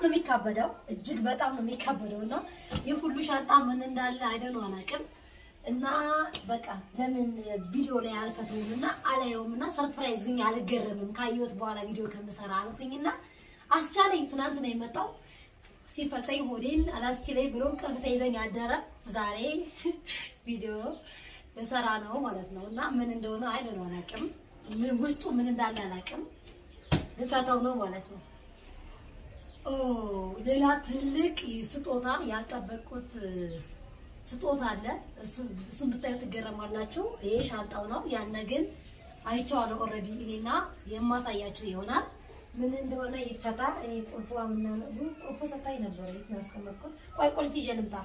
ነው የሚካበደው፣ እጅግ በጣም ነው የሚካበደው እና ይህ ሁሉ ሻንጣ ምን እንዳለ አይደኑ አላውቅም። እና በቃ ለምን ቪዲዮ ላይ አልፈተውም እና አላየውም እና ሰርፕራይዝ ሁኝ አልገረምም ካየሁት በኋላ ቪዲዮ ከምሰራ አልኩኝ እና አስቻለኝ። ትናንት ነው የመጣው ሲፈጠኝ ሆዴን አላስችለኝ ብሎ ቅርብ ሳይዘኝ አደረ። ዛሬ ቪዲዮ ልሰራ ነው ማለት ነው እና ምን እንደሆነ አይደኑ አላውቅም። ምን ውስጡ ምን እንዳለ አላውቅም። ልፈታው ነው ማለት ነው። ኦ ሌላ ትልቅ ስጦታ ያልጠበቅኩት ስጦታ አለ። እሱን እሱን ብታዩ ትገረማላችሁ። ይሄ ሻንጣው ነው። ያነ ግን አይቼዋለሁ ኦልሬዲ እኔና የማሳያችሁ ይሆናል። ምን እንደሆነ ይፈታ። እኔ ቁልፉ ምናምን ቁልፉ ሰታይ ነበር የት ነው ያስቀመጥኩት? ቆይ ቁልፍ ይዤ ልምጣ።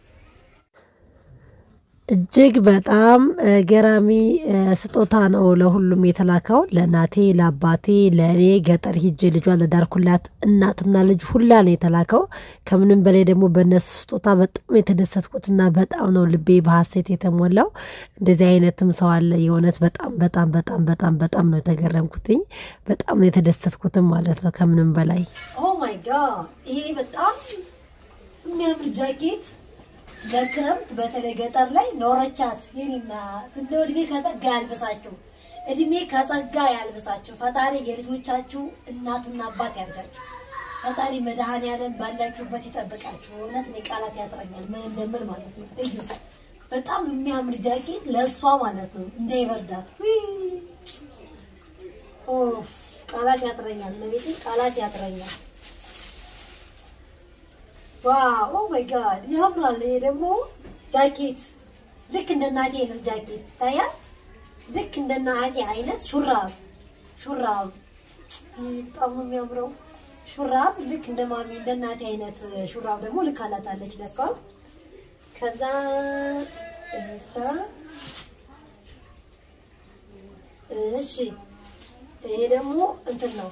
እጅግ በጣም ገራሚ ስጦታ ነው ለሁሉም የተላከው። ለእናቴ፣ ለአባቴ፣ ለእኔ ገጠር ሂጄ ልጇን ለዳርኩላት እናትና ልጅ ሁላ ነው የተላከው። ከምንም በላይ ደግሞ በእነሱ ስጦታ በጣም የተደሰትኩትና በጣም ነው ልቤ በሀሴት የተሞላው። እንደዚህ አይነትም ሰው አለ። የእውነት በጣም በጣም በጣም በጣም በጣም ነው የተገረምኩትኝ። በጣም ነው የተደሰትኩትም ማለት ነው ከምንም በላይ ኦ ማይ ጋድ ይሄ በጣም የሚያምር ጃኬት ለክረምት በተለይ ገጠር ላይ ኖረቻት የኔና እንደ እድሜ ከጸጋ ያልብሳችሁ፣ እድሜ ከጸጋ ያልብሳችሁ። ፈጣሪ የልጆቻችሁ እናትና አባት ያርጋችሁ። ፈጣሪ መድኃኔዓለም ባላችሁበት ይጠብቃችሁ። እውነት እኔ ቃላት ያጥረኛል ምን እንደምል ማለት ነው። እዩ በጣም የሚያምር ጃኬት ለእሷ ማለት ነው እንዳይበርዳት። ኦፍ ቃላት ያጥረኛል። ለቤቴ ቃላት ያጥረኛል። ዋው ኦ ማይ ጋድ ያምራል። ይሄ ደግሞ ጃኬት ልክ እንደ እናቴ አይነት ጃኬት ይታያል። ልክ እንደ እናቴ አይነት ሹራብ ሹራብ በጣም ነው የሚያምረው ሹራብ ልክ እንደ ማሚ እንደ እናቴ አይነት ሹራብ ደግሞ ልክ አላታለች ለሷ። ከዛ እሳ እሺ ይሄ ደግሞ እንትን ነው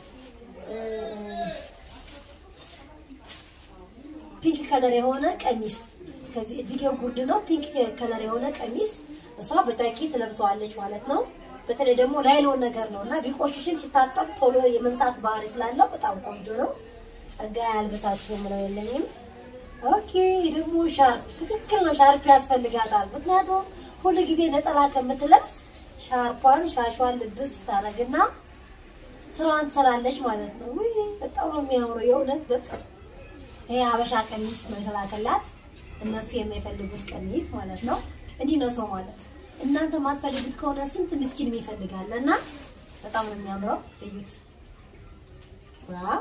ፒንክ ከለር የሆነ ቀሚስ ከዚህ እጅጌው ጉርድ ነው። ፒንክ ከለር የሆነ ቀሚስ እሷ በጃኬት ለብሰዋለች ማለት ነው። በተለይ ደግሞ ላይሎን ነገር ነው እና ቢቆሽሽም ሲታጠብ ቶሎ የመንጣት ባህሪ ስላለው በጣም ቆንጆ ነው። ጸጋ ያልብሳችሁ ምለው የለኝም። ኦኬ ደግሞ ሻርፕ ትክክል ነው። ሻርፕ ያስፈልጋታል። ምክንያቱም ሁሉ ጊዜ ነጠላ ከምትለብስ ሻርፓን ሻሿን ልብስ ታረግና ስራዋን ትሰራለች ማለት ነው። ውይ በጣም ነው የሚያምረው የእውነት በጣም ይሄ ሀበሻ ቀሚስ ነው የተላከላት። እነሱ የማይፈልጉት ቀሚስ ማለት ነው። እንዲህ ነው ሰው ማለት። እናንተ ማትፈልጉት ከሆነ ስንት ምስኪን ይፈልጋል እና በጣም ነው የሚያምረው። እዩት። ዋው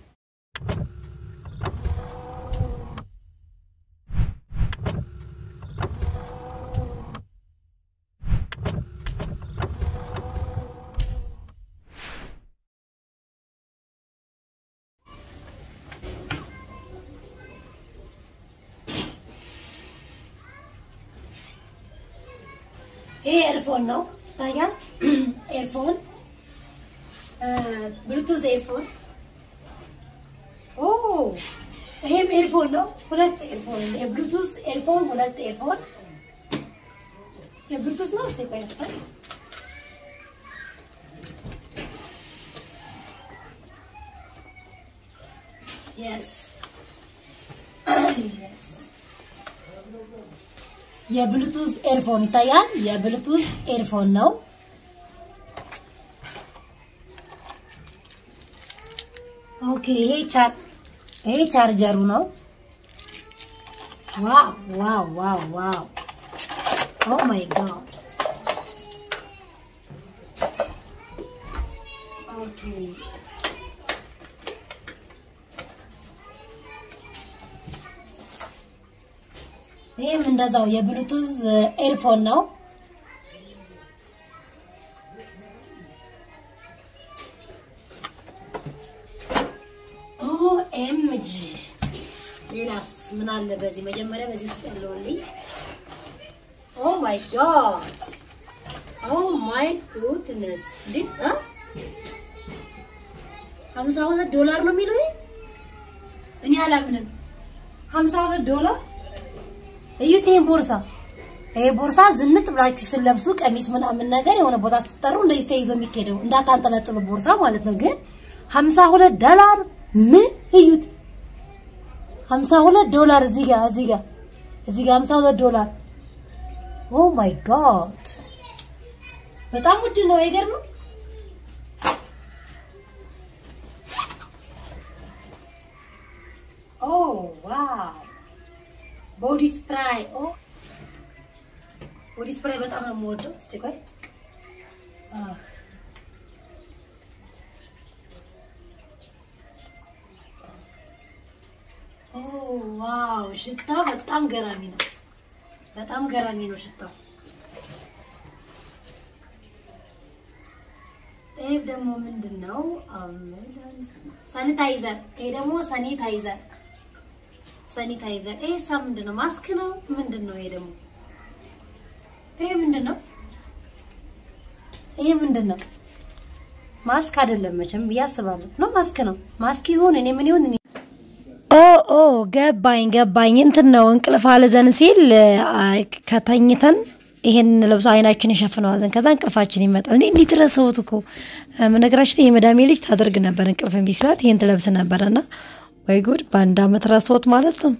ይሄ ኤርፎን ነው ይታያል። ኤርፎን ብሉቱዝ ኤርፎን። ኦ ይሄም ኤርፎን ነው። ሁለት ኤርፎን የብሉቱዝ ኤርፎን ሁለት ኤርፎን የብሉቱዝ ነው። እስቲ ቆይ የስ የስ የብሉቱዝ ኤርፎን ይታያል። የብሉቱዝ ኤርፎን ነው። ኦኬ ይሄ ቻር ይሄ ቻርጀሩ ነው። ዋው ዋው ዋው ዋው ኦ ማይ ጋድ ኦኬ ይህም እንደዛው የብሉቱዝ ኤርፎን ነው። ኤምጂ ሌላስ ምን አለ? በዚህ መጀመሪያ በዚህ ውስጥ ያለውልኝ ኦ ማይ ጋድ ኦ ማይ ጉድነስ እንዴ! ሀምሳ ሁለት ዶላር ነው የሚለው እኔ አላምንም። ሀምሳ ሁለት ዶላር እዩት ይሄን ቦርሳ ይሄ ቦርሳ ዝንጥ ብላችሁ ስለብሱ ቀሚስ ምናምን ነገር የሆነ ቦታ ስትጠሩ እንደዚህ ተይዞ የሚካሄደው እንዳታንጠለጥሉ ቦርሳ ማለት ነው። ግን 52 ዶላር ምን እዩት ሀምሳ ሁለት ዶላር እዚህ ጋር እዚህ ጋር እዚህ ጋር ሀምሳ ሁለት ዶላር ኦ ማይ ጋድ በጣም ውድ ነው። አይገርምም? ኦ ዋው ቦዲ ስፕራይ ኦ ቦዲ ስፕራይ በጣም ነው የምወደው። እስቲ ቆይ አህ ኦ ዋው ሽታው በጣም ገራሚ ነው። በጣም ገራሚ ነው ሽታው። ይሄ ደግሞ ምንድን ነው? ሳኒታይዘር። ይሄ ደግሞ ሳኒታይዘር ሳኒታይዘር። ይሄ ሳ ምንድን ነው? ማስክ ነው ምንድን ነው? ይሄ ደግሞ ይሄ ምንድን ነው? ይሄ ምንድን ነው? ማስክ አይደለም መቼም ብዬ አስባለሁ። ነው ማስክ ነው። ማስክ ይሁን እኔ ምን ይሁን እኔ ኦ ኦ ገባኝ ገባኝ። እንትን ነው እንቅልፍ አልዘን ሲል ከተኝተን ይሄን ለብሶ አይናችን ይሸፍነዋለን። ከዛ እንቅልፋችን ይመጣል። እኔ እንዴት ረሳሁት እኮ ነገራችን ላይ የመዳሜ ልጅ ታደርግ ነበር። እንቅልፍ እምቢ ሲላት ይሄን ትለብስ ነበረና ወይ ጉድ በአንድ አመት ረሳሁት ማለት ነው።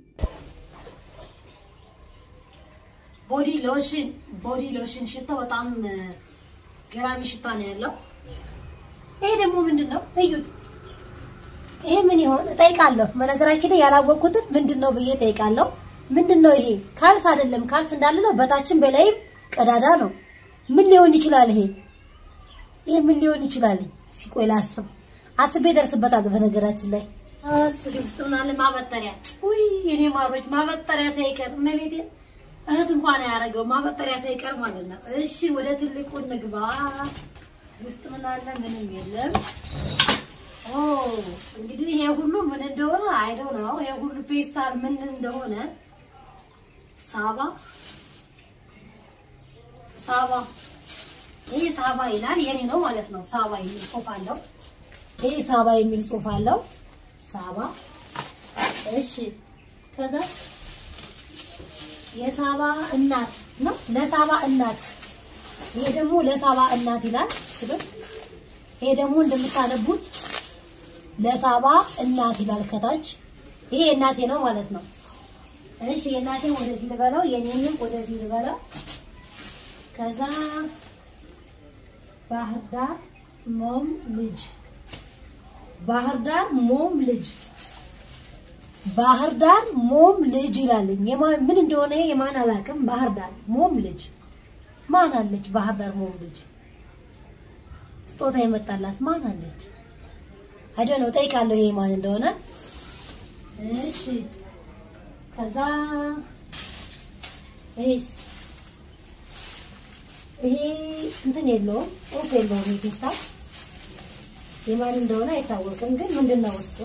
ቦዲ ሎሽን ቦዲ ሎሽን ሽታው በጣም ገራሚ ሽታ ነው ያለው። ይሄ ደግሞ ምንድን ነው? እዩት። ይሄ ምን ይሆን እጠይቃለሁ። በነገራችን ላይ ያላወቅኩትን ምንድን ነው ብዬ እጠይቃለሁ። ምንድን ነው ይሄ? ካልስ አይደለም። ካልስ እንዳለ ነው። በታችን በላይም ቀዳዳ ነው። ምን ሊሆን ይችላል ይሄ? ይሄ ምን ሊሆን ይችላል? ሲቆይ ላስብ፣ አስቤ እደርስበታለሁ። በነገራችን ላይ እዚህ ውስጥ ምን አለ? ማበጠሪያ። ውይ እኔ ማሮች ማበጠሪያ ሳይቀር እመቤቴ እህት እንኳን አያደርገው ማበጠሪያ ሳይቀር ማለት ነው። እሺ ወደ ትልቁ ንግባ። ውስጥ ምን አለ? ምንም የለም። ኦ እንግዲህ ይሄ ሁሉ ምን እንደሆነ አይደው ነው። ይሄ ሁሉ ፔስታል ምን እንደሆነ ሳባ ሳባ ይሄ ሳባ ይላል። የኔ ነው ማለት ነው። ሳባ የሚል ጽሑፍ አለው። ይሄ ሳባ የሚል ጽሑፍ አለው። ሳባ እሺ። ከዛ የሳባ እናት ነው። ለሳባ እናት ይሄ ደግሞ ለሳባ እናት ይላል። ይሄ ደግሞ እንደምታነቡት ለሳባ እናት ይላል ከታች። ይሄ የእናቴ ነው ማለት ነው። እሺ የእናቴን ወደዚህ ልበለው፣ የኔንም ወደዚህ ልበለው። ከዛ ባህር ዳር ሞም ልጅ ባህር ዳር ሞም ልጅ ባህር ዳር ሞም ልጅ ይላልኝ። የማን ምን እንደሆነ የማን አላውቅም። ባህር ዳር ሞም ልጅ ማን አለች? ባህር ዳር ሞም ልጅ ስጦታ የመጣላት ማን አለች? አይደ ነው ጠይቃለሁ፣ ይሄ ማን እንደሆነ። እሺ ከዛ ይሄስ ይሄ እንትን የለውም ጽሑፍ የለውም። የቴስታ የማን እንደሆነ አይታወቅም፣ ግን ምንድን ነው ውስጡ?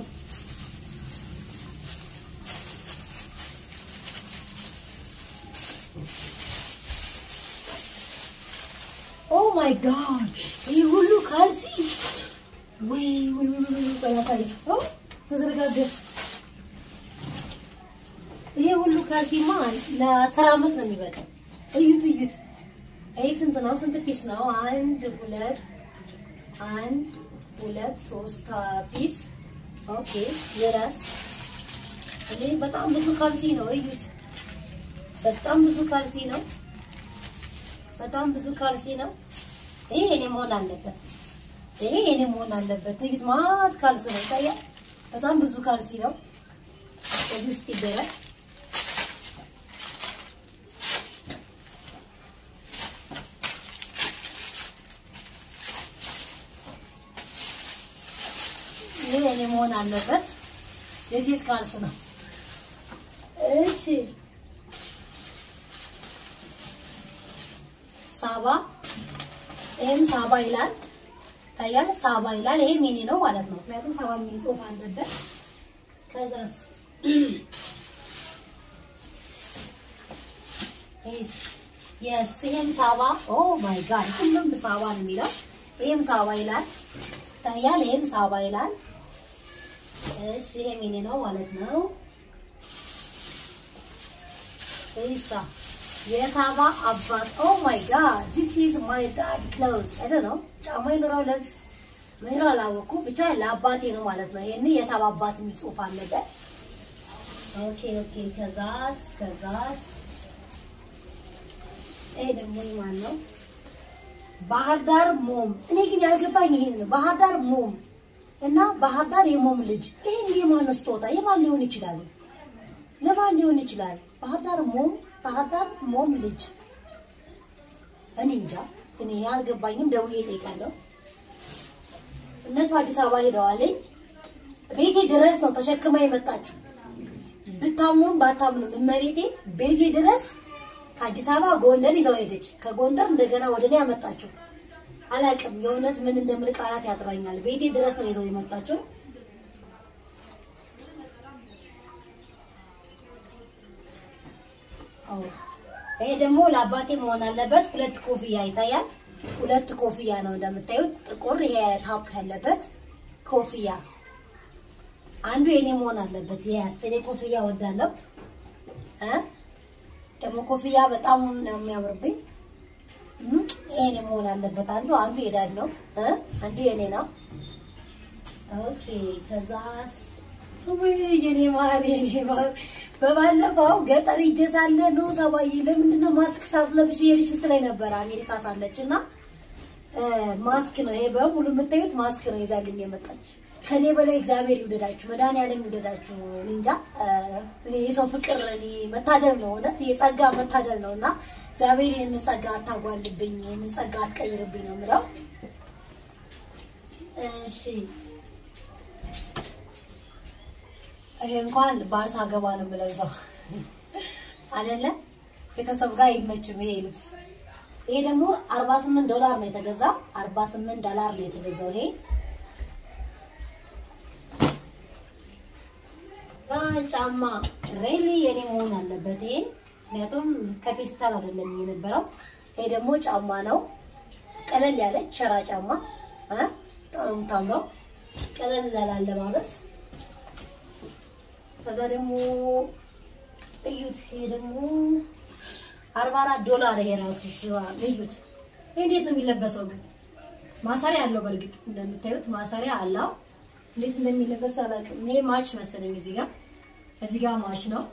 ኦ ማይ ጋድ ይህ ሁሉ ካልሲ ወይ ወይ ወይ ቆያታይ ኦ ተዘረጋገ ይሄ ሁሉ ካልሲማ ለአስር ዓመት ነው የሚበቃው። እዩት እዩት። ይሄ ስንት ነው? ስንት ፒስ ነው? አንድ ሁለት አንድ ሁለት ሶስት ፒስ ኦኬ። የራስ ይሄ በጣም ብዙ ካልሲ ነው። እዩት። በጣም ብዙ ካልሲ ነው። በጣም ብዙ ካልሲ ነው። ይሄ የኔ መሆን አለበት። ይሄ የኔ መሆን አለበት። እዩት፣ ማት ካልሲ ነው። ይታያል። በጣም ብዙ ካልሲ ነው። እዚህ ውስጥ ይገባል። ይሄ የኔ መሆን አለበት። የሴት ካልስ ነው። እሺ ሳባ ይሄም ሳባ ይላል ታያል። ሳባ ይላል። ይሄም የኔ ነው ማለት ነው። ምክንያቱም ሳባ የሚል ጽሑፍ አለበት። ከዛስ የስ ይሄም ሳባ ኦ ማይ ጋድ ሁሉም ሳባ ነው የሚለው። ይሄም ሳባ ይላል ታያል። ይሄም ሳባ ይላል። እሺ ይሄም የኔ ነው ማለት ነው። ይሳ የሳባ አባት ኦ ማይ ጋድ ዚስ ኢዝ ማይ ዳድ ክሎዝ አይደ ነው ጫማ ይኖረው ልብስ ምንድነው አላወኩም። ብቻ ለአባቴ ነው ማለት ነው። ይሄን የሳባ አባት የሚል ጽሑፍ አለበት። ኦኬ ኦኬ። ከዛስ ከዛስ ይሄ ደግሞ ማን ነው? ባህር ዳር ሞም። እኔ ግን ያልገባኝ ይሄን ነው። ባህር ዳር ሞም እና ባህር ዳር የሞም ልጅ። ይሄ እንዲህ የማን ስጦታ የማን ሊሆን ይችላል? ለማን ሊሆን ይችላል? ባህር ዳር ሞም፣ ባህር ዳር ሞም ልጅ። እኔ እንጃ። እኔ ያልገባኝም ደውዬ እጠይቃለሁ። እነሱ አዲስ አበባ ሄደዋለኝ። ቤቴ ድረስ ነው ተሸክማ የመጣችው። ብታምኑም ባታምኑም እመቤቴ ቤቴ ድረስ ከአዲስ አበባ ጎንደር ይዘው ሄደች። ከጎንደር እንደገና ወደ እኔ ያመጣችው። አላውቅም የእውነት ምን እንደምል ቃላት ያጥረኛል። ቤቴ ድረስ ነው ይዘው የመጣችው። አዎ ይሄ ደግሞ ለአባቴ መሆን አለበት። ሁለት ኮፍያ ይታያል። ሁለት ኮፍያ ነው እንደምታዩት፣ ጥቁር ይሄ ታፕ ያለበት ኮፍያ አንዱ የኔ መሆን አለበት። ያስ እኔ ኮፍያ ወዳለሁ እ ደግሞ ኮፍያ በጣም ነው የሚያምርብኝ። እም፣ ይሄ የኔ መሆን አለበት። አንዱ አንዱ የዳድ ነው እ አንዱ የኔ ነው። ኦኬ ከዛስ ወይ የኔ ማር የኔ ማር በባለፈው ገጠር ሂጄ ሳለ ነው ሰባዬ ለምንድን ነው ማስክ ሳትለብሽ የሄድሽ ስትለኝ ነበር አሜሪካ ሳለች እና እ ማስክ ነው ይሄ በሙሉ የምታዩት ማስክ ነው ይዛልኝ የመጣች ከኔ በላይ እግዚአብሔር ይውደዳችሁ መድኃኒዓለም ይውደዳችሁ እኔ እንጃ እ እኔ የሰው ፍቅር እኔ መታደል ነው እውነት የጸጋ መታደል ነው እና እግዚአብሔር ይህንን ጸጋ አታጓልብኝ ይህንን ጸጋ አትቀይርብኝ ነው የምለው እሺ ይሄ እንኳን ባርሳ ገባ ነው የምለብሰው አይደለ? ቤተሰብ ጋር አይመችም ይሄ ልብስ። ይሄ ደግሞ 48 ዶላር ነው የተገዛው። 48 ዶላር ነው የተገዛው ይሄ እና ጫማ ሬሊ የኔ መሆን አለበት ይሄ ምክንያቱም ከፔስታል አይደለም የነበረው። ይሄ ደግሞ ጫማ ነው፣ ቀለል ያለች ሸራ ጫማ እ በጣም ነው የምታምረው ቀለል ያለ አለባበስ ከዛ ደግሞ እዩት። ይሄ ደግሞ 44 ዶላር ይሄ ራሱ ሲዋ እዩት። ይሄ እንዴት ነው የሚለበሰው ግን? ማሰሪያ አለው። በእርግጥ እንደምታዩት ማሰሪያ አለው። እንዴት እንደሚለበስ አላውቅም። ይሄ ማች መሰለኝ እዚህ ጋር እዚህ ጋር ማች ነው።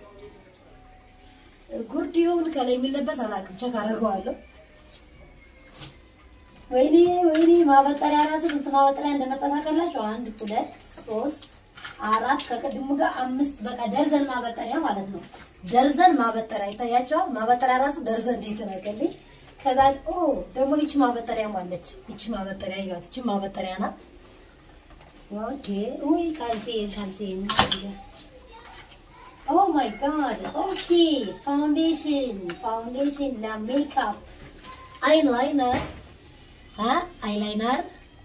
ጉርድ ይሁን ከላይ የሚለበስ አላውቅም። ቸክ አደርገዋለሁ። ወይኔ ወይኔ ማበጠሪያ ራሱ ስንት ማበጠሪያ እንደመጣ ታውቃላችሁ? አንድ ሁለት ሶስት አራት ከቅድሙ ጋር አምስት በቃ ደርዘን ማበጠሪያ ማለት ነው። ደርዘን ማበጠሪያ ይታያቸዋል። ማበጠሪያ ራሱ ደርዘን ነው የተላከልኝ። ከዛ ኦ ደግሞ ይቺ ማበጠሪያም አለች። ይቺ ማበጠሪያ ይዋት፣ ይቺ ማበጠሪያ ናት። ኦኬ ውይ ካልሴ ካልሴ ኦ ማይ ጋድ ኦኬ ፋውንዴሽን ፋውንዴሽን ለሜካፕ አይላይነር አ አይላይነር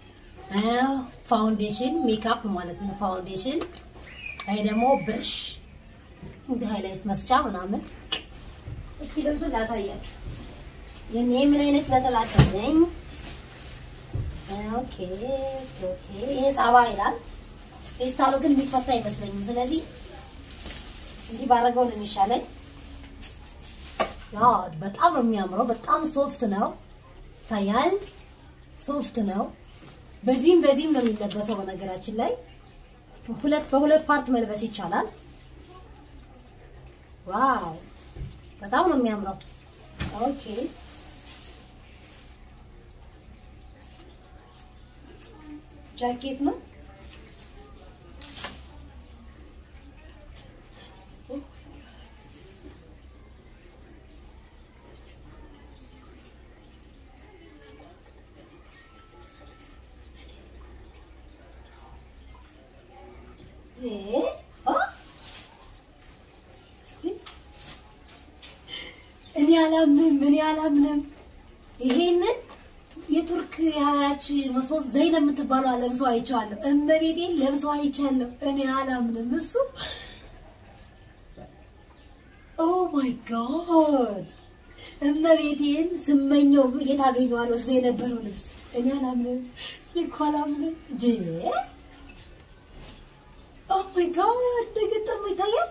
ፋውንዴሽን ሜካፕ ማለት ነው። ፋውንዴሽን ይሄ ደግሞ ብርሽ እንዲህ ሃይላይት መስጫ ምናምን። እስኪ ለብሶ ላሳያችሁ። የኔ ምን አይነት ለተላከልኝ። ኦኬ ኦኬ። ይሄ ሳባ ይላል። ፌስታሉ ግን የሚፈታ አይመስለኝም። ስለዚህ እንዲህ ባረገው ነው የሚሻለኝ። ያው በጣም ነው የሚያምረው። በጣም ሶፍት ነው። ታያል። ሶፍት ነው። በዚህም በዚህም ነው የሚለበሰው። በነገራችን ላይ ሁለት በሁለት ፓርት መልበስ ይቻላል። ዋው በጣም ነው የሚያምረው። ኦኬ ጃኬት ነው። እኔ አላምንም፣ እኔ አላምንም። ይሄንን የቱርክ ያች መስሎስ ዘይን የምትባለው ለብሰው አይቼዋለሁ። እመቤቴን ለብሰው አይቻለሁ። እኔ አላምንም። እሱ ኦ ማይ ጋድ እመቤቴን ስመኘው የት አገኘዋለሁ? እሱ የነበረው ልብስ እኔ አላምንም። እኔ እኮ አላምንም እንዴ! ኦ ማይ ጋድ እንደገጠሙ ይታያል።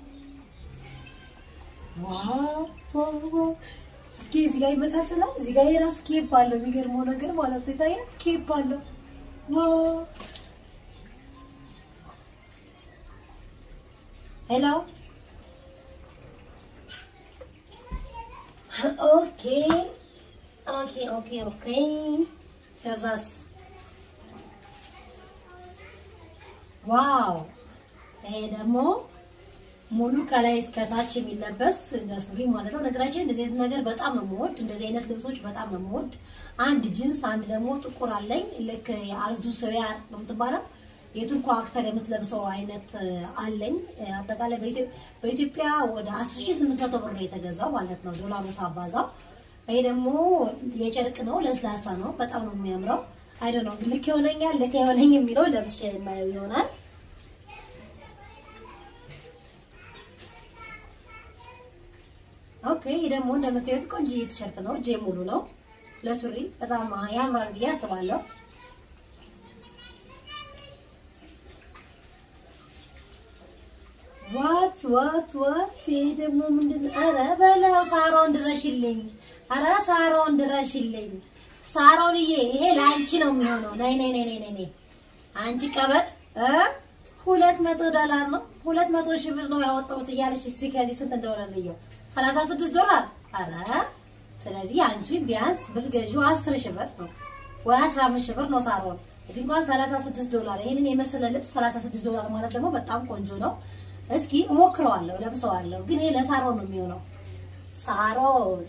ዋው ዋው ዋው! እስኪ እዚህ ጋር ይመሳሰላል። እዚህ ጋር የራሱ ኬፕ አለው። የሚገርመው ነገር ማለት ነው ይታያል። ኬፕ አለው። ዋው! ሄሎ ኦኬ ኦኬ ኦኬ ኦኬ ከዛስ ዋው ይሄ ደግሞ ሙሉ ከላይ እስከ ታች የሚለበስ ሱሪ ማለት ነው። ነገራችን እንደዚህ አይነት ነገር በጣም ነው የምወድ። እንደዚህ አይነት ልብሶች በጣም ነው የምወድ። አንድ ጂንስ፣ አንድ ደግሞ ጥቁር አለኝ። ልክ የአርዙ ሰውያ ነው የምትባለው የቱርኩ አክተር የምትለብሰው አይነት አለኝ። አጠቃላይ በኢትዮጵያ ወደ 10800 ብር ነው የተገዛው ማለት ነው ዶላሩ ሳባዛው። ይሄ ደግሞ የጨርቅ ነው፣ ለስላሳ ነው። በጣም ነው የሚያምረው። አይደ ነው ልክ ይሆነኛል ልክ ይሆነኝ የሚለው ለብሼ የማየው ይሆናል። ኦኬ ይህ ደግሞ እንደምታዩት ቆንጆ ቲሸርት ነው። እጄ ሙሉ ነው። ለሱሪ በጣም ያምራል ብዬ አስባለሁ። ዋት ዋት ዋት! ይሄ ደግሞ ምንድን ነው? ኧረ በለው ሳሮን ድረሽልኝ! ኧረ ሳሮን ድረሽልኝ! ሳሮንዬ ይሄ ለአንቺ ነው የሚሆነው። ነይ ነይ ነይ ነይ ነይ አንቺ ቀበጥ እ ሁለት መቶ ዶላር ነው ሁለት መቶ ሺህ ብር ነው ያወጣሁት እያለሽ እስቲ ከዚህ ስንት እንደሆነ ልየው። ሰላሳ ስድስት ዶላር ኧረ ስለዚህ አንቺ ቢያንስ ብትገዢው አስር ሺህ ብር ነው ወይ አስራ አምስት ሺህ ብር ነው ሳሮን። እዚህ እንኳን ሰላሳ ስድስት ዶላር ይሄንን የመሰለ ልብስ ሰላሳ ስድስት ዶላር ማለት ደግሞ በጣም ቆንጆ ነው። እስኪ እሞክረዋለሁ፣ ለብሰዋለሁ። ግን ይሄ ለሳሮን ነው የሚሆነው። ሳሮን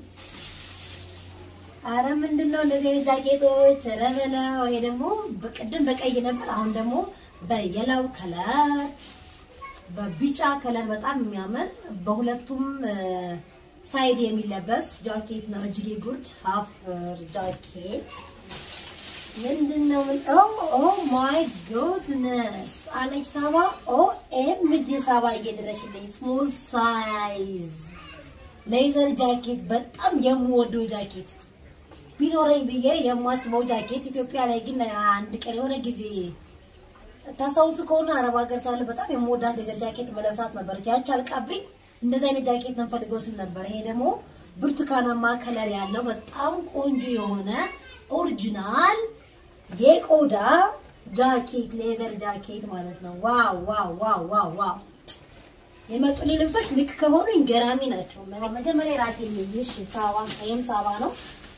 አረ ምንድነው እንደዚህ አይነት ጃኬቶች? ኧረ በለው። ይሄ ደግሞ በቅድም በቀይ ነበር፣ አሁን ደግሞ በየለው ከለር በቢጫ ከለር በጣም የሚያምር በሁለቱም ሳይድ የሚለበስ ጃኬት ነው። እጅጌ ጉርድ ሀፍ ጃኬት ምንድነው? ኦ ማይ ጎድነስ አለች ሳባ። ኦ ኤም ጂ ሳባ እየደረሽልኝ ስሙዝ ሳይዝ ሌዘር ጃኬት በጣም የምወደው ጃኬት ቢኖረኝ ብዬ የማስበው ጃኬት ኢትዮጵያ ላይ ግን አንድ ቀን የሆነ ጊዜ ታስታውሱ ከሆነ አረብ ሀገር ሳለ በጣም የምወዳት ሌዘር ጃኬት መለብሳት ነበረች። ያቺ አልቃብኝ እንደዚህ አይነት ጃኬት ነው ፈልገው ስል ነበር። ይሄ ደግሞ ብርቱካናማ ከለር ያለው በጣም ቆንጆ የሆነ ኦሪጂናል የቆዳ ጃኬት ሌዘር ጃኬት ማለት ነው። ዋው ዋው ዋው ዋው ዋው! የመጡልኝ ልብሶች ልክ ከሆኑ ገራሚ ናቸው። መጀመሪያ ራሴ ልይሽ ሳባ ይሄም ሳባ ነው።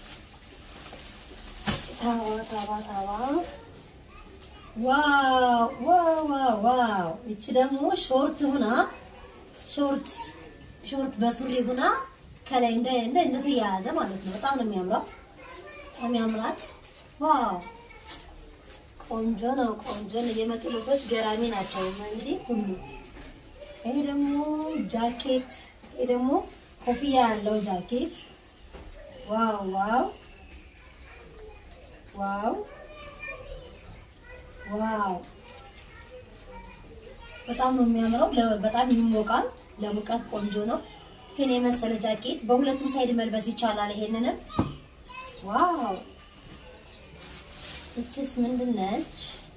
ሳባ ሳባ ሳባ ዋው ዋው ዋው ዋው! እቺ ደግሞ ሾርት ሁና ሾርት ሾርት በሱሪ ሁና ከላይ እንደ እንደ እንደተያያዘ ማለት ነው። በጣም ነው የሚያምረው። በጣም ያምራል። ዋው ቆንጆ ነው፣ ቆንጆ ነው። የመጡ ልብሶች ገራሚ ናቸው። እንግዲህ ሁሉ ይሄ ደግሞ ጃኬት፣ ይሄ ደግሞ ኮፍያ ያለው ጃኬት። ዋው ዋው ዋው ዋው በጣም ነው የሚያምረው። በጣም ይሞቃል። ለሙቀት ቆንጆ ነው። ይሄን የመሰለ ጃኬት በሁለቱም ሳይድ መልበስ ይቻላል። ይሄንንም ዋው እችስ ምንድን ነች?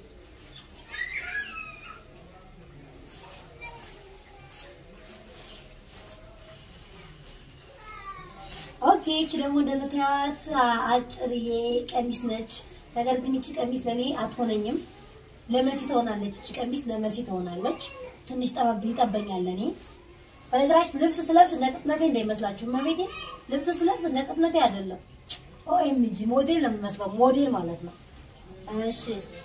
ኦኬ እቺ ደግሞ እንደምታያት አጭርዬ ቀሚስ ነች። ነገር ግን እቺ ቀሚስ ለኔ አትሆነኝም። ለመሲ ትሆናለች። እቺ ቀሚስ ለመሲ ትሆናለች። ትንሽ ጠበብ ይጠበኛል ለኔ። በነገራችን ልብስ ስለብስ እንደ ቅጥነቴ እንዳይመስላችሁ መቤቴ፣ ልብስ ስለብስ እንደ ቅጥነቴ አይደለም። ኦኤምጂ ሞዴል ነው የሚመስለው፣ ሞዴል ማለት ነው። እሺ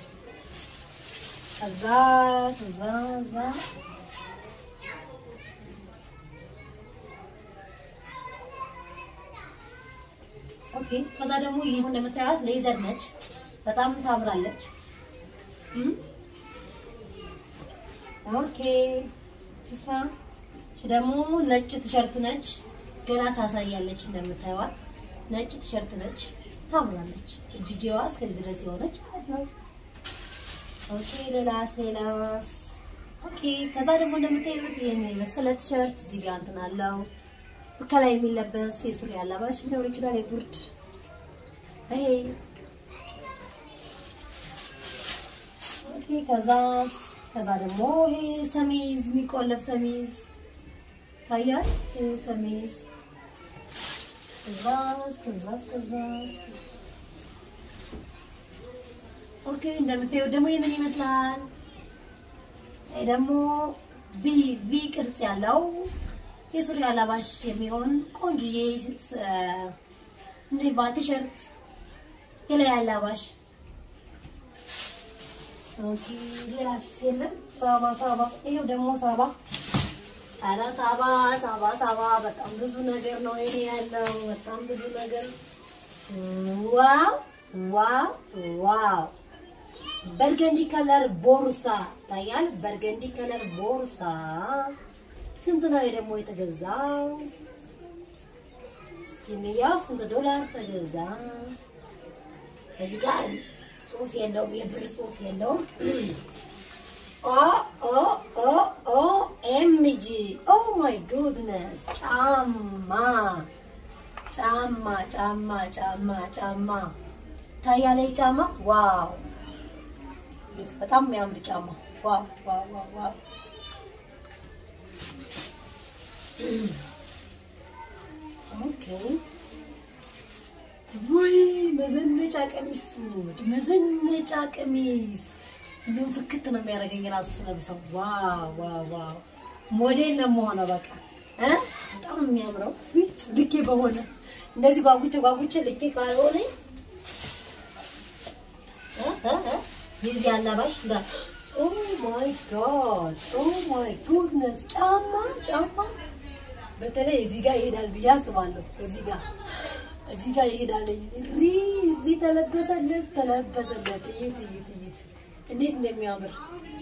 ከዛ ከዛ ከዛ ኦኬ ከዛ ደግሞ ይሄ እንደምታያት ሌዘር ነች። በጣም ታምራለች። ኦኬ እሳ እቺ ደግሞ ነጭ ቲሸርት ነች። ገና ታሳያለች። እንደምታዩት ነጭ ቲሸርት ነች። ታምራለች። እጅጌዋ እስከዚህ ድረስ የሆነች ማለት ነው። ኦኬ ሌላስ ሌላስ ኦኬ ከዛ ደግሞ እንደምታዩት ይሄን የመሰለ ቲሸርት እዚህ ጋር እንትን አለው ከላይ የሚለበስ የሱሪ አላባሽ ሊሆን ይችላል። የጉርድ ይሄ ኦኬ። ከዛ ከዛ ደግሞ ይሄ ሰሚዝ የሚቆለፍ ሰሚዝ ታያል። ይሄ ሰሚዝ ከዛ ከዛ ከዛ ኦኬ። እንደምታዩት ደግሞ ይሄንን ይመስላል። ይሄ ደግሞ ቢ ቪ ቅርጽ ያለው የሱሪ አላባሽ የሚሆን ቆንጆዬ እንዲህ ባል ቲሸርት የላይ አላባሽ ኦኬ። ሌላስ የለም? ሳባ ሳባ፣ ይሄው ደግሞ ሳባ። ኧረ ሳባ ሳባ ሳባ፣ በጣም ብዙ ነገር ነው ይሄ ያለው፣ በጣም ብዙ ነገር። ዋው ዋው ዋው! በርገንዲ ከለር ቦርሳ ታያል። በርገንዲ ከለር ቦርሳ ስንት ነው ደግሞ የተገዛው? እስኪ እንየው ስንት ዶላር ተገዛ? እዚህ ጋር ጽሑፍ የለውም፣ የብር ጽሑፍ የለውም። ኦ ኦ ኦ ኦ ኤምጂ ኦ ማይ ጉድነስ ጫማ ጫማ ጫማ ጫማ ጫማ ታያለ ጫማ ዋው! በጣም የሚያምር ጫማ ዋው ዋው ዋው ዋው! ኦኬ ወይ መዘነጫ ቀሚስ መዘነጫ ቀሚስ እንደውም ፍክት ነው የሚያደርገኝ ራሱ ስለብሰው። ዋው ዋው ዋው ሞዴል ነው የምሆነው በቃ እ በጣም የሚያምረው ልኬ በሆነ እንደዚህ ጓጉቼ ጓጉቼ ልኬ ካልሆነ እ እ እ የዚህ አላባሽ እንዳ ኦ ማይ ጋድ ኦ ማይ ጉድነስ ጫማ ጫማ በተለይ እዚህ ጋር ይሄዳል ብዬ አስባለሁ። እዚህ ጋር እዚህ ጋር ይሄዳል። ሪ ሪ ተለበሰለት ተለበሰለት። እይት እይት እይት እንዴት እንደሚያምር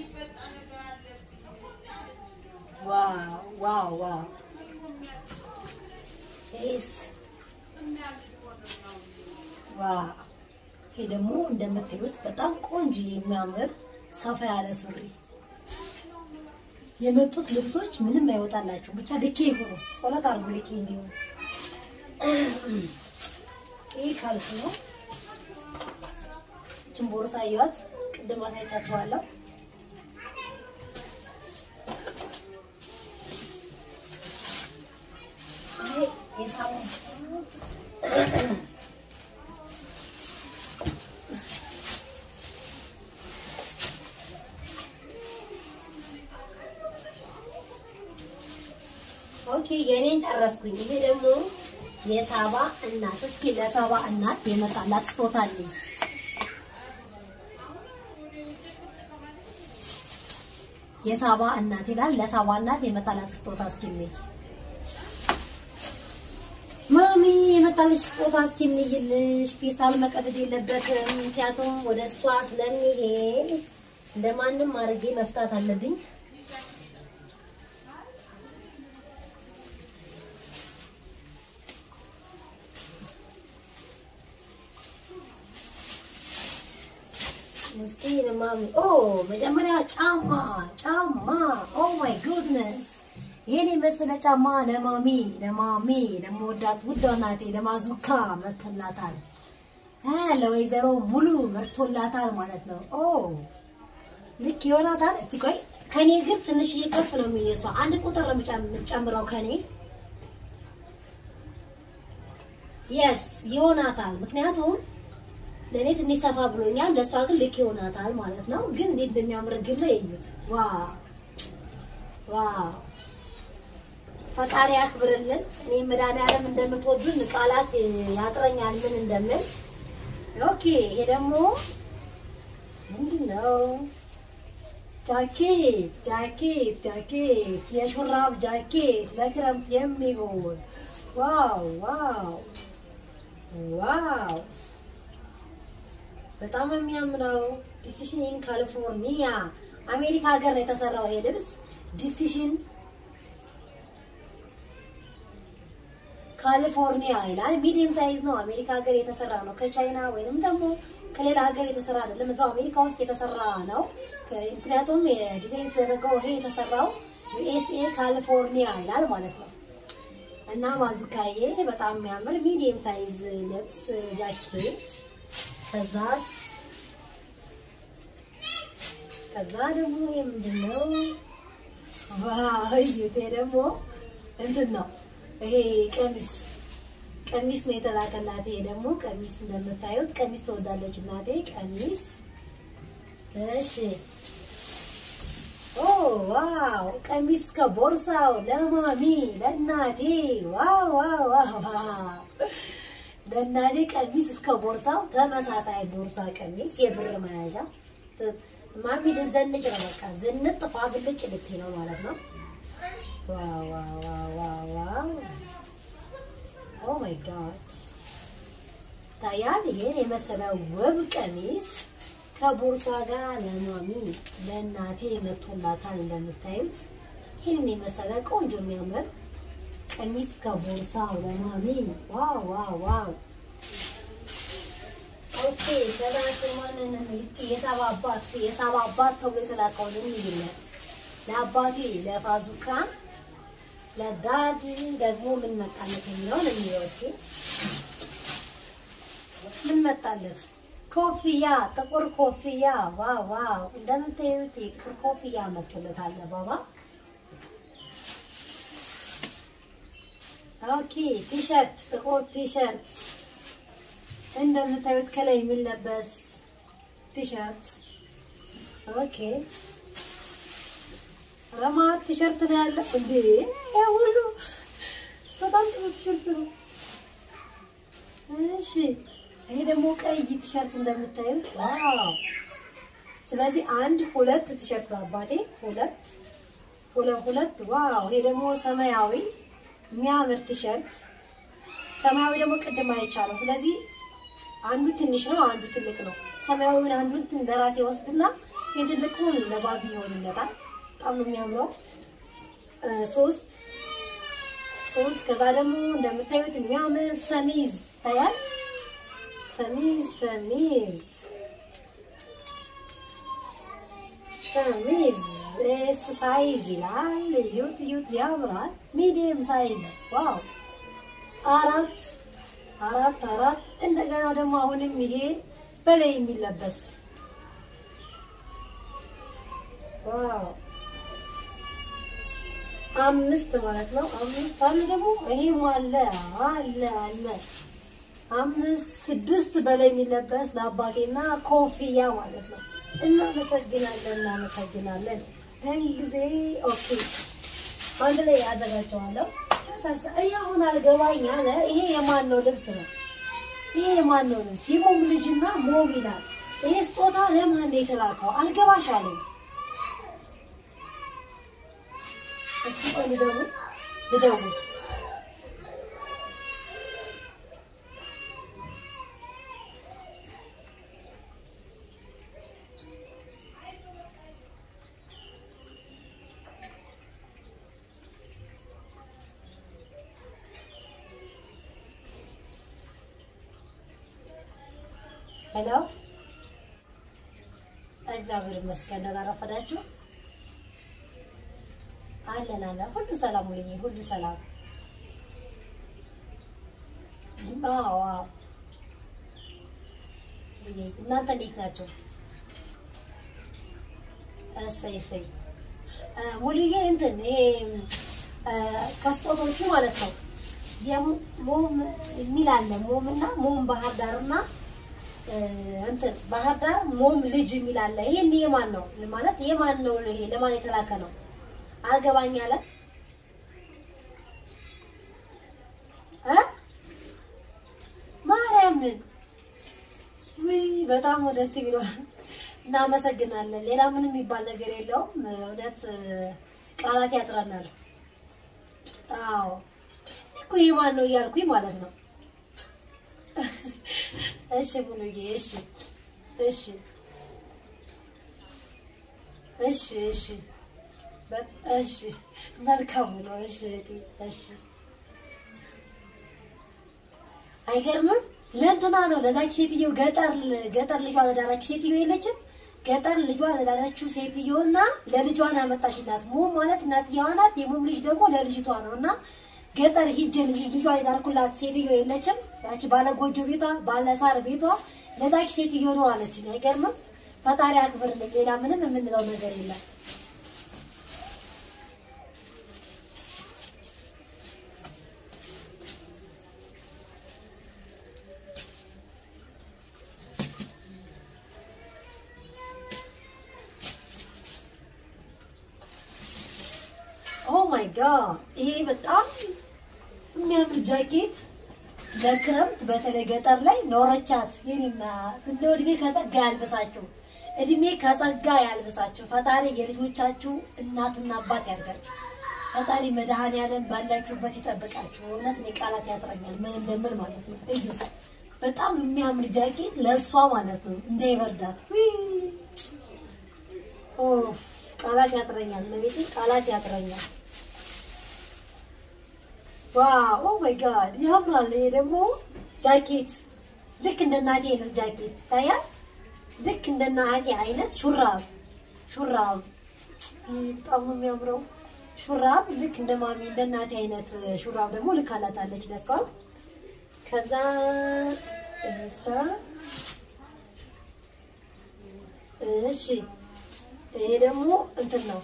ዋው ዋው ዋው! ይሄስ ዋው! ይሄ ደግሞ እንደምታዩት በጣም ቆንጆ የሚያምር ሰፋ ያለ ሱሪ የመጡት ልብሶች ምንም አይወጣላችሁ፣ ብቻ ልኬ ይሁኑ። ጸሎት አድርጉ ልኬ እንዲሆን። ይህ ካልሲ ነው። እችን ቦርሳ እያት ቅድም አሳይቻችኋለሁ። ይሄ የሳሙና ኦኬ የኔን ጨረስኩኝ። ይሄ ደግሞ የሳባ እናት። እስኪ ለሳባ እናት የመጣላት ስጦታ አለኝ። የሳባ እናት ይላል። ለሳባ እናት የመጣላት ስጦታ እስኪ ነይ ማሚ የመጣልሽ ስጦታ እስኪ እንይልሽ። ፌስታል መቀደድ የለበትም ምክንያቱም ወደ እሷ ስለሚሄድ እንደማንም አድርጌ መፍታት አለብኝ። ምስኪን ማሚ ኦ መጀመሪያ ጫማ ጫማ ኦ ማይ ጉድነስ ይሄን የመሰለ ጫማ ለማሚ ለማሚ ለመወዳት ውዷ እናቴ ለማዙካ መጥቶላታል። ለወይዘሮ ሙሉ መጥቶላታል ማለት ነው። ኦ ልክ ይሆናታል። እስቲ ቆይ ከኔ ግን ትንሽ ከፍ ነው የሚለው አንድ ቁጥር ነው የምጨምረው ከኔ የስ ይሆናታል ምክንያቱም ለእኔ ትንሽ ሰፋ ብሎኛል፣ ለእሷ ግን ልክ ይሆናታል ማለት ነው። ግን እንዴት እንደሚያምር እግር ላይ እዩት። ዋው ዋው! ፈጣሪ ያክብርልን። እኔ መድኃኒዓለም እንደምትወዱን ቃላት ያጥረኛል ምን እንደምል። ኦኬ ይሄ ደግሞ ምንድን ነው? ጃኬት ጃኬት ጃኬት የሹራብ ጃኬት ለክረምት የሚሆን ዋው ዋው ዋው በጣም የሚያምረው ዲሲሽን ኢን ካሊፎርኒያ አሜሪካ ሀገር ነው የተሰራው ይሄ ልብስ። ዲሲሽን ካሊፎርኒያ ይላል። ሚዲየም ሳይዝ ነው። አሜሪካ ሀገር የተሰራ ነው። ከቻይና ወይንም ደግሞ ከሌላ ሀገር የተሰራ አይደለም። እዛው አሜሪካ ውስጥ የተሰራ ነው። ምክንያቱም ዲዛይን የተደረገው ይሄ የተሰራው ዩኤስኤ ካሊፎርኒያ ይላል ማለት ነው። እና ማዙካዬ በጣም የሚያምር ሚዲየም ሳይዝ ልብስ ጃኬት ከዛ ከዛ ደግሞ ይሄ ምንድን ነው? ዋይ ይሄ ደግሞ እንትን ነው። ይሄ ቀሚስ ቀሚስ ነው የተላከላት። ይሄ ደግሞ ቀሚስ እንደምታዩት ቀሚስ ትወዳለች እናቴ። ቀሚስ እሺ፣ ኦ ዋው! ቀሚስ ከቦርሳው ለማሚ ለእናቴ ዋው ዋው ዋው ዋው! ለእናቴ ቀሚስ እስከ ቦርሳው ተመሳሳይ ቦርሳ ቀሚስ የብር መያዣ ማሚ ልዘንጭ ነው። በቃ ዝንጥ ፋብልጭ ልትይ ነው ማለት ነው። ዋው ዋው ዋው ዋው ዋው! ኦ ማይ ጋድ ታያል። ይሄን የመሰለ ውብ ቀሚስ ከቦርሳ ጋር ለማሚ ለእናቴ መቶላታል። እንደምታዩት ይህንን የመሰለ ቆንጆ የሚያምር ቀሚስ ከቦርሳው ለማሚ ዋው ዋው ዋው። ኦኬ ከዛት ማንን እስኪ የሳባ አባት የሳባ አባት ተብሎ የተላከውን እንይለት ለአባቴ ለፋዙካ ለዳድ ደግሞ ምን መጣለት የሚለውን እንየው እስኪ ምን መጣለት? ኮፍያ ጥቁር ኮፍያ ዋው ዋው! እንደምታዩት የጥቁር ኮፍያ መጥቶለታል ባባ። ኦኬ ቲሸርት ጥቁር ቲሸርት እንደምታዩት ከላይ የሚለበስ ቲሸርት ኦኬ። ረማት ቲሸርት ነው ያለው እንዴ! ይሄ ሁሉ በጣም ብዙ ቲሸርት ነው። እሺ ይሄ ደግሞ ቀይ ቲሸርት እንደምታዩት ዋው! ስለዚህ አንድ ሁለት ቲሸርት አባቴ ሁለት ሁለት ሁለት ዋው! ይሄ ደግሞ ሰማያዊ የሚያምር ቲሸርት ሰማያዊ ደግሞ ቅድም አይቻለሁ። ስለዚህ አንዱ ትንሽ ነው፣ አንዱ ትልቅ ነው። ሰማያዊውን አንዱን ትን- ለራሴ ወስድና የትልቁን ለባቢ ይሆንለታል። በጣም ነው የሚያምረው። እ ሶስት ሶስት ከዛ ደግሞ እንደምታዩት የሚያምር ሰሚዝ ይታያል። ሰሚዝ ሰሚዝ ሰሚዝ ኤስ ሳይዝ ይላል። እዩት እዩት፣ ያምራል። ሚዲየም ሳይዝ ዋው! አራት አራት አራት እንደገና ደግሞ አሁንም ይሄ በላይ የሚለበስ ዋው! አምስት ማለት ነው። አምስት አለ ደግሞ ይሄም አለ አለ አለ አምስት ስድስት በላይ የሚለበስ ለአባቴና ኮፍያ ማለት ነው። እናመሰግናለን እናመሰግናለን። ጊዜ ኦኬ፣ አንድ ላይ ያዘጋጀዋለሁ። ይሄ አሁን አልገባኝ አለ። ይሄ የማን ነው ልብስ ነው? ይሄ የማን ነው ልብስ? የሞም ልጅና ሞም ይላል። ይሄ ስጦታ ለማን ነው የተላከው? አልገባሽ አለኝ። እስኪ ቆይ ልደውል ልደውል ሄሎ፣ እግዚአብሔር ይመስገን። ደህና ረፈዳችሁ? አለን አለን፣ ሁሉ ሰላም ሁሉኝ፣ ሁሉ ሰላም። አዎ አዎ። እናንተ እንዴት ናቸው? እሰይ እሰይ። ሙሉዬ እንትን ይሄ ከስጦቶቹ ማለት ነው የሞም የሚል አለ ሞም እና ሞም ባህር ዳር እና እንትን ባህር ዳር ሞም ልጅ የሚል አለ። ይሄን የማን ነው ማለት የማን ነው? ይሄ ለማን የተላከ ነው? አልገባኝ አለ እ ማርያምን ውይ በጣም ነው ደስ የሚለው። እናመሰግናለን። ሌላ ምንም የሚባል ነገር የለውም። እውነት ቃላት ያጥረናል። አዎ እኮ የማን ነው እያልኩኝ ማለት ነው። እሺ ሙሉዬ፣ እሺ እሺ እሺ እሺ እሺ መልካም ነው። እሺ እሺ አይገርምም? ለእንትና ነው ለዛች ሴትዮ ገጠር ገጠር ልጇ ለዳራች ሴትዮ የለችም። ገጠር ልጇ ለዳራችው ሴትዮና ለልጇን ያመጣችላት ሞም ማለት እናትየዋ ናት። የሞም ልጅ ደግሞ ለልጅቷ ነው እና ገጠር ሂጄ ልጅ ልጇ የዳርኩላት ሴትዮ የለችም። ያቺ ባለ ጎጆ ቤቷ ባለ ሳር ቤቷ ለዛች ሴትዮ ነው አለችኝ። አይገርምም? ፈጣሪ አክብርልኝ። ሌላ ምንም የምንለው ነገር የለም። ኦ ማይ ጋድ ይሄ በጣም የሚያምር ጃኬት ለክረምት በተለይ ገጠር ላይ ኖረቻት የኔና እንደ እድሜ ከጸጋ ያልበሳችሁ እድሜ ከጸጋ ያልበሳችሁ ፈጣሪ የልጆቻችሁ እናትና አባት ያድርጋችሁ። ፈጣሪ መድኃኔዓለም ባላችሁበት ይጠብቃችሁ። እውነት እኔ ቃላት ያጥረኛል ምን እንደምል ማለት ነው። እዩ በጣም የሚያምር ጃኬት ለእሷ ማለት ነው እንዳይበርዳት። ውይ! ኦፍ ቃላት ያጥረኛል። ለቤቴ ቃላት ያጥረኛል። ዋው ኦ ማይ ጋድ ያምራል። ይሄ ደግሞ ጃኬት ልክ እንደ እናቴ አይነት ጃኬት ይታያል። ልክ እንደ እናቴ አይነት ሹራብ ሹራብ ይህ በጣም ነው የሚያምረው። ሹራብ ልክ እንደ ማሚ እንደ እናቴ አይነት ሹራብ ደግሞ ልክ አላታለች ለሷም። ከዛ እሳ እሺ ይሄ ደግሞ እንትን ነው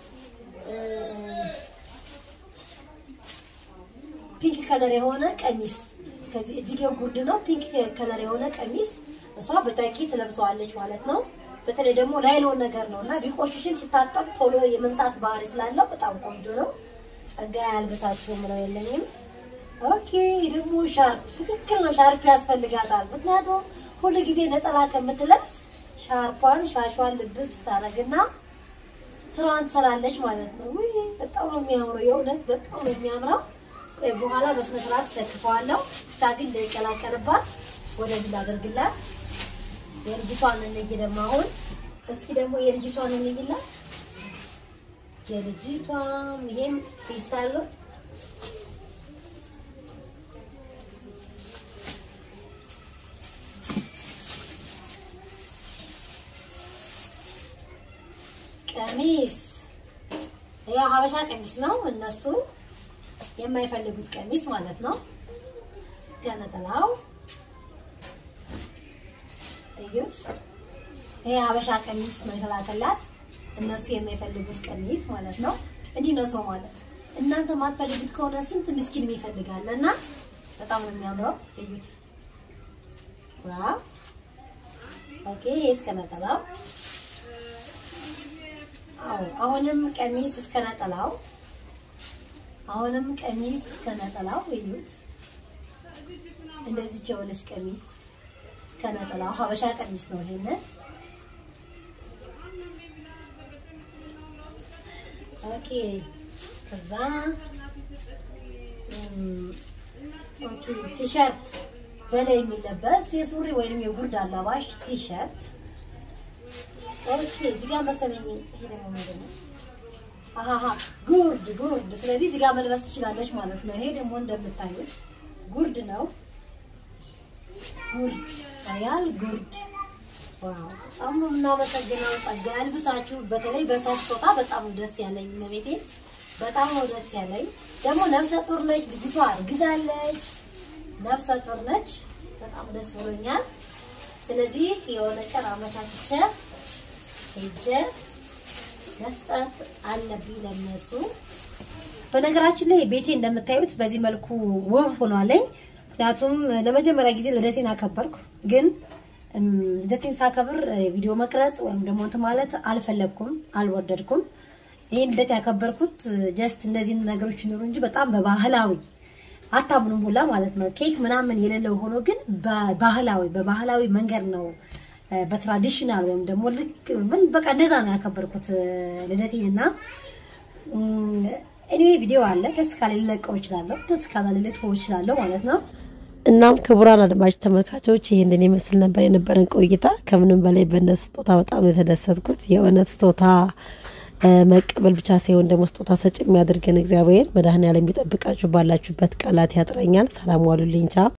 ፒንክ ከለር የሆነ ቀሚስ ከዚህ እጅጌው ጉርድ ነው። ፒንክ ከለር የሆነ ቀሚስ እሷ በጃኬት ለብሰዋለች ማለት ነው። በተለይ ደግሞ ላይሎን ነገር ነው እና ቢቆሽሽም ሲታጠብ ቶሎ የመንጣት ባህሪ ስላለው በጣም ቆንጆ ነው። ጸጋ ያልብሳችሁ ምለው የለኝም። ኦኬ ደግሞ ሻርፕ ትክክል ነው። ሻርፕ ያስፈልጋታል። ምክንያቱም ሁሉ ጊዜ ነጠላ ከምትለብስ ሻርፓን ሻሿን ልብስ ታረግና ስራዋን ትሰራለች ማለት ነው። ውይ በጣም ነው የሚያምረው። የእውነት በጣም ነው የሚያምረው። ቆይ በኋላ በስነ ስርዓት ሸክፈዋለሁ። ብቻ ግን እንዳይቀላቀልባት ወደዚህ ላደርግላት። የልጅቷን እንይ ደግሞ አሁን እስኪ ደግሞ የልጅቷን እንይላት። የልጅቷም ይሄም ፌስታል ነው። ቀሚስ ያው ሀበሻ ቀሚስ ነው እነሱ የማይፈልጉት ቀሚስ ማለት ነው። ገነጠላው እዩት። ይሄ ሀበሻ ቀሚስ ነው የተላከላት እነሱ የማይፈልጉት ቀሚስ ማለት ነው። እንዲህ ነው ሰው ማለት። እናንተ ማትፈልጉት ከሆነ ስንት ምስኪን ይፈልጋል እና በጣም ነው የሚያምረው። እዩት። ዋው ኦኬ። ይሄ እስከ ነጠላው አዎ አሁንም ቀሚስ እስከ ነጠላው አሁንም ቀሚስ እስከ ነጠላው እዩት። እንደዚህ የሆነች ቀሚስ እስከ ነጠላው ሀበሻ ቀሚስ ነው ይሄንን። ኦኬ ከዛ ኦኬ ቲሸርት በላይ የሚለበስ የሱሪ ወይንም የጉርድ አላባሽ ቲሸርት ኦኬ እዚህ ጋር መሰለኝ። ይሄ ደግሞ ምንድን ነው? አሃሃ ጉርድ ጉርድ። ስለዚህ እዚህ ጋር መልበስ ትችላለች ማለት ነው። ይሄ ደግሞ እንደምታዩት ጉርድ ነው። ጉርድ ያል ጉርድ። ዋው በጣም ነው የምናመሰግነው። ጸጋ ያልብሳችሁ። በተለይ በሰው ስጦታ በጣም ነው ደስ ያለኝ። እመቤቴ በጣም ነው ደስ ያለኝ። ደግሞ ነፍሰ ጡር ነች ልጅቷ፣ እርግዛለች። ነፍሰ ጡር ነች። በጣም ደስ ብሎኛል። ስለዚህ የሆነ ቀን አመቻችቼ ሄጄ መስጠት አለብኝ ለነሱ። በነገራችን ላይ ቤቴ እንደምታዩት በዚህ መልኩ ውብ ሆኗለኝ። ምክንያቱም ለመጀመሪያ ጊዜ ልደቴን አከበርኩ። ግን ልደቴን ሳከብር ቪዲዮ መቅረጽ ወይም ደግሞ እንትን ማለት አልፈለግኩም፣ አልወደድኩም። ይህን ልደት ያከበርኩት ጀስት እነዚህን ነገሮች ይኖሩ እንጂ በጣም በባህላዊ አታምኑም ሁላ ማለት ነው። ኬክ ምናምን የሌለው ሆኖ ግን በባህላዊ በባህላዊ መንገድ ነው በትራዲሽናል ወይም ደግሞ ልክ ምን በቃ እንደዛ ነው ያከበርኩት ልደቴን እና እኔ ቪዲዮ አለ ደስ ካለ ልለቀው እችላለሁ፣ ደስ ካለ ልለቀው እችላለሁ ማለት ነው። እናም ክቡራን አድማጭ ተመልካቾች ይህንን ይመስል ነበር የነበረን ቆይታ። ከምንም በላይ በእነሱ ስጦታ በጣም የተደሰትኩት የእውነት ስጦታ መቀበል ብቻ ሳይሆን ደግሞ ስጦታ ሰጭ የሚያደርገን እግዚአብሔር መድኃኔዓለም የሚጠብቃችሁ ባላችሁበት ቃላት ያጥረኛል። ሰላም ዋሉልኝ። ቻው